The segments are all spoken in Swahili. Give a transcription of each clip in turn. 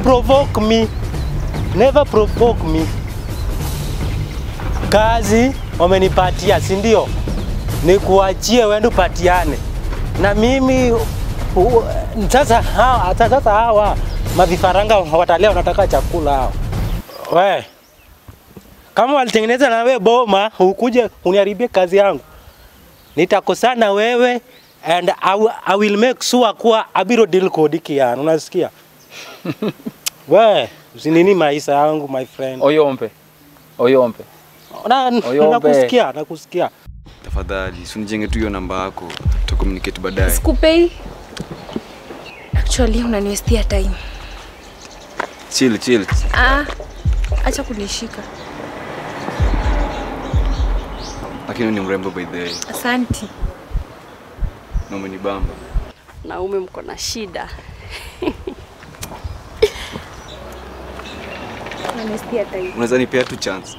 provoke me. Never provoke me. Kazi wamenipatia, si ndio? Nikuachie uende upatiane na mimi u- sasa hawa, sasa hawa mavifaranga watalia wanataka chakula hao. We, kama walitengeneza na wewe boma, ukuje uniharibie kazi yangu, nitakosana wewe and I, will- I will make sure kuwa abiro deal kodi kian, unasikia? we, usinini maisha yangu my friend. Oyombe. Oyombe. Na, Oyombe. nakusikia, nakusikia. Tafadhali, usinijenge tu hiyo namba yako, tutakomunicate baadaye. Sikupei. Actually unaniwestia time. Chill, chill. Ah, acha kunishika. Lakini wewe ni mrembo by the way, Asanti. na umenibamba. Naume mko na shida. Unaniwestia time. Unaweza nipea tu chance.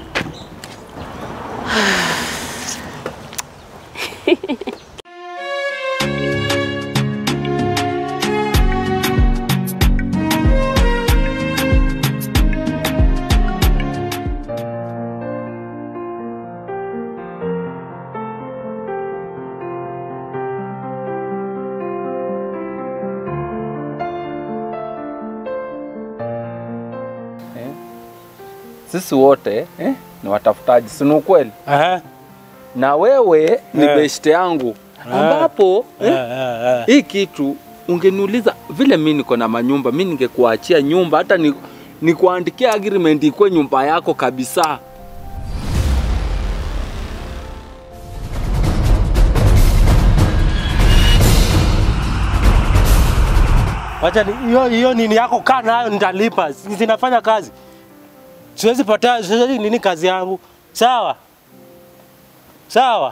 Sisi wote eh, ni watafutaji, si ni ukweli? Aha. Na wewe ni Eh. beshte yangu ambapo Eh, eh, eh, eh. hii kitu ungeniuliza vile mi niko na manyumba, mi ningekuachia nyumba hata ni nikuandikia agreement ikuwe nyumba yako kabisa. Wacha ni- hiyo hiyo nini yako kaa nayo nitalipa. Si- Zinafanya kazi. Siwezi pata siwezi nini kazi yangu. Sawa? Sawa?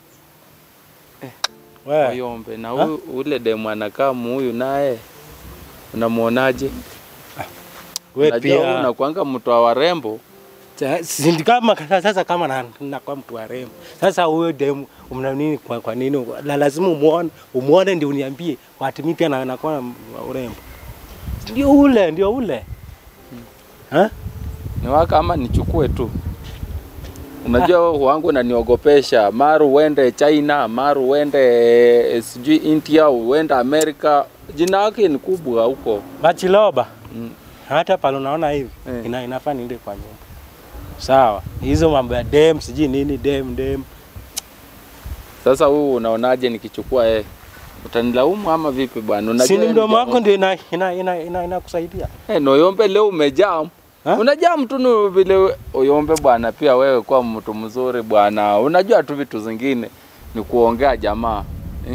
Wewe. Oyombe na huyu ule demu anakaa muhuyu naye unamwonaje? Wewe Najua huyu pia. unakuanga mtu wa warembo. Sa- si ndi kama sasa kama na, na kwa mtu wa rembo. Sasa huyo demu umna nini kwa, kwa nini la, lazima umuone umuone ndio uniambie wati mimi pia na nakuwa na urembo. Ndio ule, ndio ule. Ha? Ni waka ama nichukue tu? Unajua wangu unaniogopesha, maru uende China, maru uende eh, sijui India, uende Amerika. Jina yake ni kubwa huko. Bachiloba. Mm. Hata pale unaona hivi Eh. ina, inafaa niende kwa nyumba. Sawa. Hizo mambo ya dem sijui nini dem dem. Sasa huu unaonaje nikichukua yeye? Utanilaumu ama vipi bwana? Unajua Si ni yeye mdomo ni wako ndio ina ina ina, ina, inakusaidia. Eh, Noyombe leo umejam. Ha? Unajam tu ni vile we- Oyombe bwana, pia wewe kwa mtu mzuri bwana. Unajua tu vitu zingine ni kuongea jamaa. Eh?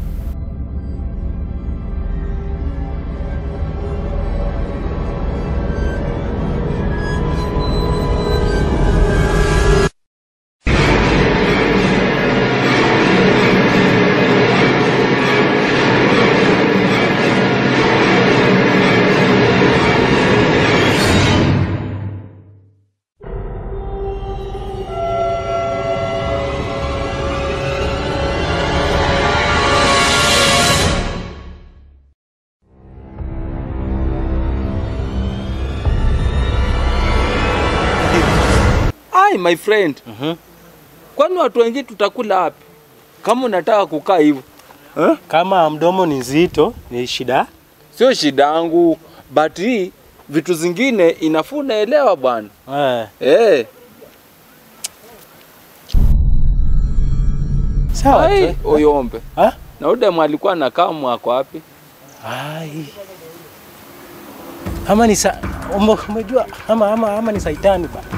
Ai my friend. Mhm. Kwani watu wengine tutakula wapi? Kama unataka kukaa hivyo. Eh? Kama mdomo ni nzito ni shida. Sio shida yangu, but hii vitu zingine inafaa unaelewa bwana. Eh. Eh. Sawa Ai, tu. Oyombe. Ha? Na udemu alikuwa anakaa mwako wapi? Ai. Ama ni sa ume- umejua ama ama ama ni saitani ba.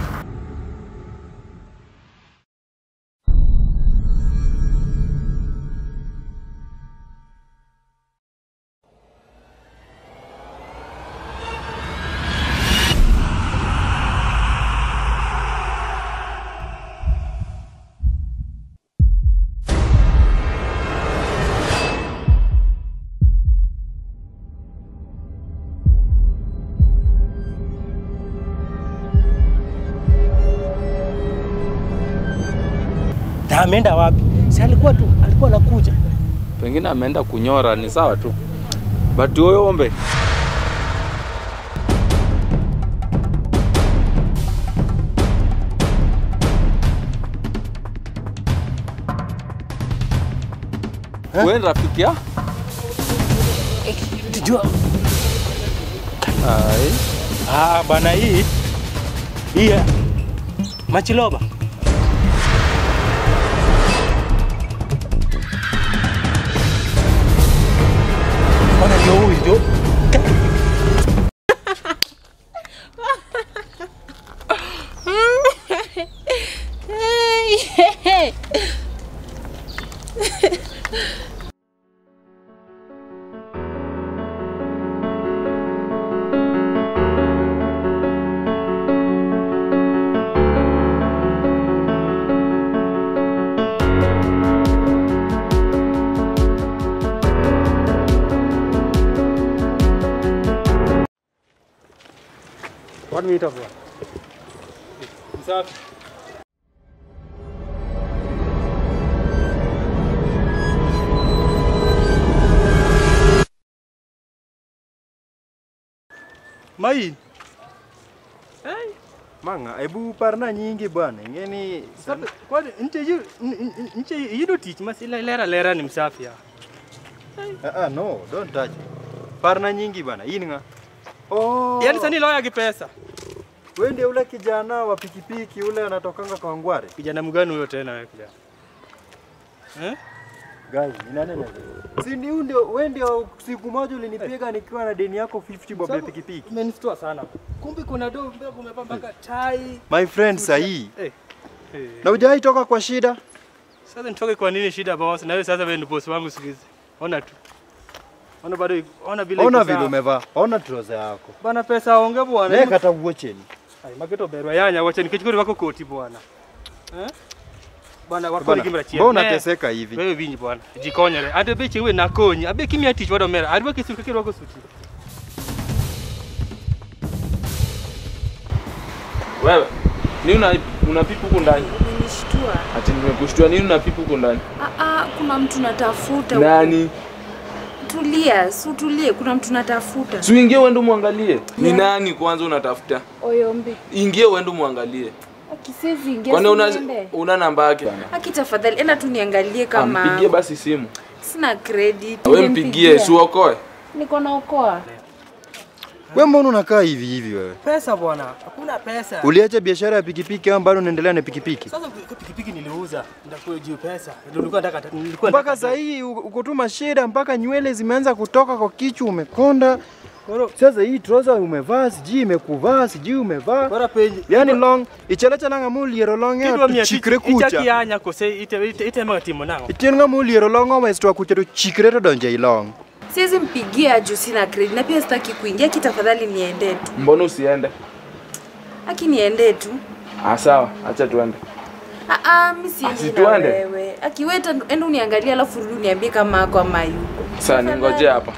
Na ameenda wapi? Si alikuwa tu alikuwa anakuja. Pengine ameenda kunyora, ni sawa tu. But Oyombe, Wewe ni rafiki ya? Tujua. Ai. Ah, bana hii hii ya- Machiloba. Bana ndio huyu ndio. One minute of one. Msafi. Mai. Manga, hebu parna nyingi bwana. Ingeni Sabe, kwani nje yu nje yudo tich mas ila lera lera ni msafi ya. ah, ah, no, don't touch. Parna nyingi bwana. Hii ni nga. Oh. Yaani sani loya kipesa. wewe ndio ule kijana wa pikipiki ule anatokanga kwa Ngware. Kijana mgani huyo tena wewe kijana? Eh? Gai, ni nani na Si ni huyu ndio wewe ndio siku moja ulinipiga nikiwa na deni yako 50 bob ya Sabu- pikipiki. Umenistua sana. Kumbe kuna do mbele kumepamba mpaka tai. My friend sahi. Eh. Eh. Na hujai toka kwa shida? Sasa nitoke kwa nini shida boss? Na wewe sasa wewe ni boss wangu siku hizi. Ona tu. Ona bado ona vile Ona iko vile sawa. umevaa. Ona trouser yako. Bana pesa onge bwana. Naye kata uocheni. Ai mageto berwa yanya wacha nikichukua wako koti bwana. Eh? Bwana wako Bwana, kimra chia. Mbona unateseka hivi? Wewe vinyi bwana. Jikonyere. Ande beche wewe nakonyi. Abe kimya tich wado mera. Ariwa kisuka kiro wako suti. Wewe. Nini una unapipa huko ndani? Umenishtua. Ati nimekushtua nini unapipa huko ndani? Ah, ah, kuna mtu natafuta. Nani? Tulia, si utulie, kuna mtu natafuta. Si uingie uende muangalie. Ni Yeah. nani kwanza unatafuta? Oyombe. Ingie uende muangalie. Akisezi ingia Kwani una siende. una namba yake? Aki tafadhali, enda tu niangalie kama Mpigie basi simu. sina credit. Wewe mpigie, si uokoe. Niko naokoa. Wewe mbona unakaa hivi hivi wewe? Pesa bwana. Hakuna pesa. Uliacha biashara ya pikipiki au bado unaendelea na pikipiki? Sasa pikipiki niliuza. Ndakuwa juu pesa. Ndio nilikuwa nataka nilikuwa Mpaka nataka- saa hii u- ukutuma shida, mpaka nywele zimeanza kutoka kwa kichwa, umekonda. Bora Sasa hii trouser umevaa, sijui imekuvaa, sijui umevaa. bora penye. Yani long, ichalacha nanga muliero long Kidwa ya mia chikre tich- ichaki kucha. yanya kose ite ite ite mga timo nango. Itien nga muliero long oma istwa kucha to chikre to donje ilong. Siwezi mpigia juu sina credit na pia sitaki kuingia. Aki tafadhali niende tu. Mbona usiende? Aki niende tu. Ah, sawa, acha tuende. Ah, ah, mimi siendi si na tuende? wewe. Akiweta enda uniangalie alafu rudi uniambie kama ako ama yuko. Sasa ningoje hapa.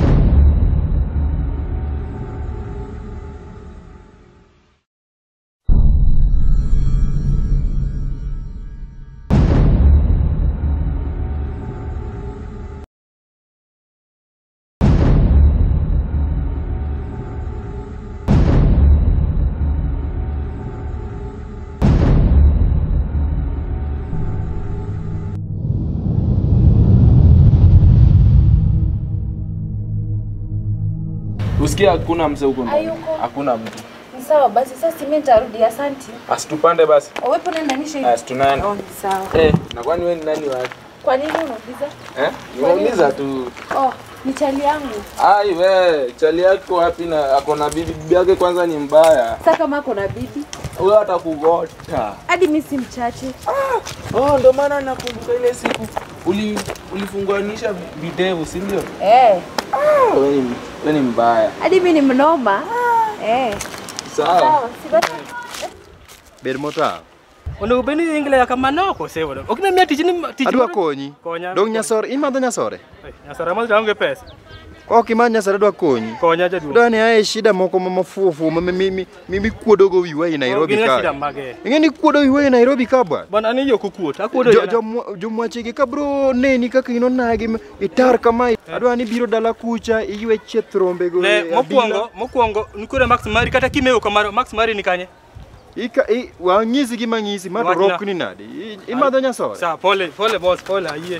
Usikia hakuna mzee huko ndani. Hayuko. Hakuna mtu. Ni sawa basi, sasa mimi nitarudi. Asante. Asitupande basi. Wewe unaendanisha hivi? Asi tunaenda. Oh, ni sawa. Eh, na kwani wewe ni nani wake? Kwa nini unauliza? Eh? Nimeuliza tu. Oh, ni chali yangu. Ai we, chali yako wapi na ako na bibi bibi yake kwanza ni mbaya. Sasa kama ako na bibi, Huyo atakugota. hadi mimi si mchache. Oh, ndio maana nakumbuka ile siku uli ulifunganisha videvu, si ndio? Eh, Ah, wewe ni wewe ni mbaya. hadi mimi ni mnoma. Eh, Sawa. sawa. Si basi. Ber mota. Onego bed ni ingle ya kamano kose wado. Ok na miya tich ni tich. Adwa konyi. Konya. Dong nyasore, imadho nyasore. Nyasara ma onge pesa. Ok imany nyasore dwa konyi. Konya jaduong'. Dani ae shida moko ma mafufu ma mimi mimi kuodogo wiwa i Nairobi Gin ga shida ka. mage. Ing'e ni kuodo wiwa i Nairobi ka bwana. Bwana ani yo kukuot. Akuodo Jo- yana. jo- Jomwachegi ka bro neni kaka ino nagi m- itar kama adwa ni biro dala kucha iywe chieth rombego Ne e mokwongo mokwongo nikure Max Mari kata kimewo kamaro Max Mari ni kanye. Ika i wang'isi gima ng'isi ma to Wachna. rokni nade I- imadho nyasore Sawa pole pole boss pole ayie.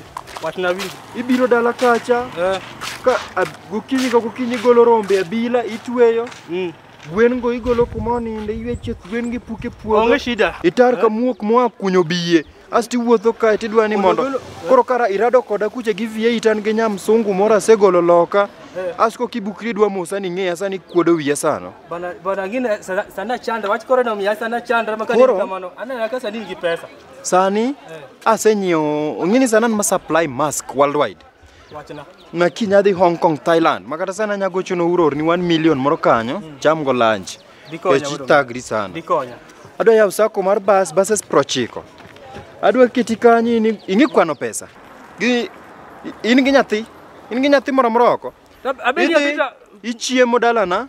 wachna wingi. ibiro dala kacha Eh. ka ab- gokinyi ka gokinyi igolo rombe abila itweyo Mm. gwen go igolo kuma oninde iywe chieth gwen gi puke puodho Onge shida. itar ka muok moa kunyo biye asti iwuotho kae tidwa ni mondo Golo- koro kara irado koda kucha gi vie itan gi nyam sungu moro asegolo loka asko kibukri dwa mosa ni ng'eya sani kuodo wiya sano Bana bana ngine sana, sana chanda wach koro na miya sana chanda makani Koro? kamano. Ana ka sani nigi pesa. sani asenyiewo ong'eni sanan ma supply mask worldwide Wachna. na kiny adhi Hong Kong, Thailand makata sana anya gochono uror ni 1 million moro kanyo cham go lunch Dikonya kech mondo- itagri sana Dikonya. adwa yawo sako mar bas bases prochiko adwa keti kanyo in- ing'i kwano pesa gi in gi nyathi in gi nyathi moro moro oko Abinji idhi abita. ichiemo dalana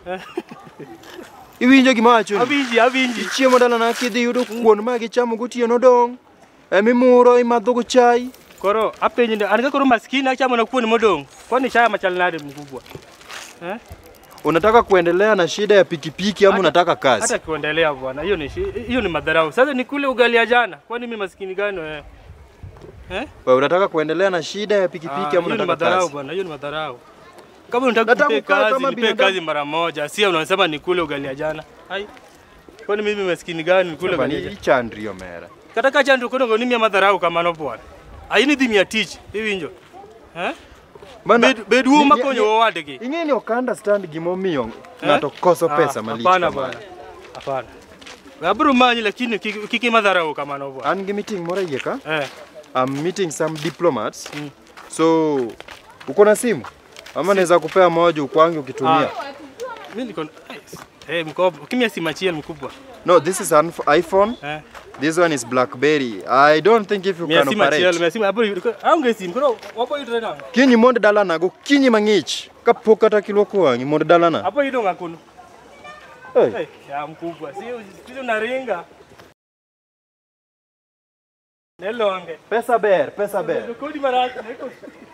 iwinjo gima wacho Abinji abinji. ichiemo dalana kidhi yudo kuon ma gichamo gotieno dong' emimuro imadho go chai Koro apenji ndio anataka koro maskini achamo na kuoni modong. Kwani chaya machal nade mkubwa? Eh? unataka kuendelea na shida ya pikipiki ama Hata- unataka kazi Hata kuendelea bwana. Hiyo ni shi- hiyo ni madharau. Sasa ni kule ugali ya jana. Kwani mimi maskini gani wewe? Eh? Wewe unataka kuendelea na shida ya Ah, pikipiki ama hiyo ni unataka madharau kazi? bwana, hiyo ni madharau. Kama unataka Nataka kupe kukaa kazi, kama nipe binadamu. kazi mara moja. Sio unasema ni kule ugali ya jana. Hai. Kwani mimi maskini gani nikule ugali ya Bani jana? ichandri omera. Kata kacha ndio kono ngoni mia madharau kama no bwana. Aini dhi mia tich, iwinjo. Eh? Bana, Bed bedu ni- makonyo ni- owadegi. Ing'e ni ok understand gimomiyo ng'ato koso pesa Ah, malich Hapana kamano. bwana. Hapana. Abro manyi lakini kiki kiki madharau kama no bwana. An gi meeting moro iye ka. Eh. I'm meeting some diplomats. Mm. So uko na simu? Ama naweza kupea moja ukwange ukitumia. Mimi niko Eh, mkopo. Kimya si machiel mkubwa. No, this is an iPhone. Eh. This one is BlackBerry. I don't think if you Mia can si machiel, operate. mia si abro. Aonge sim. Koro wapo yudo nang. Kinyi mond dalana go kinyi mang'ich kapok kata kiluoko wang'i mond dalana. Hapo yudo ngakunu. Hey. Hey, ya mkubwa. Sio sio naringa. Nelonge. Pesa ber, pesa ber. Kodi maraki.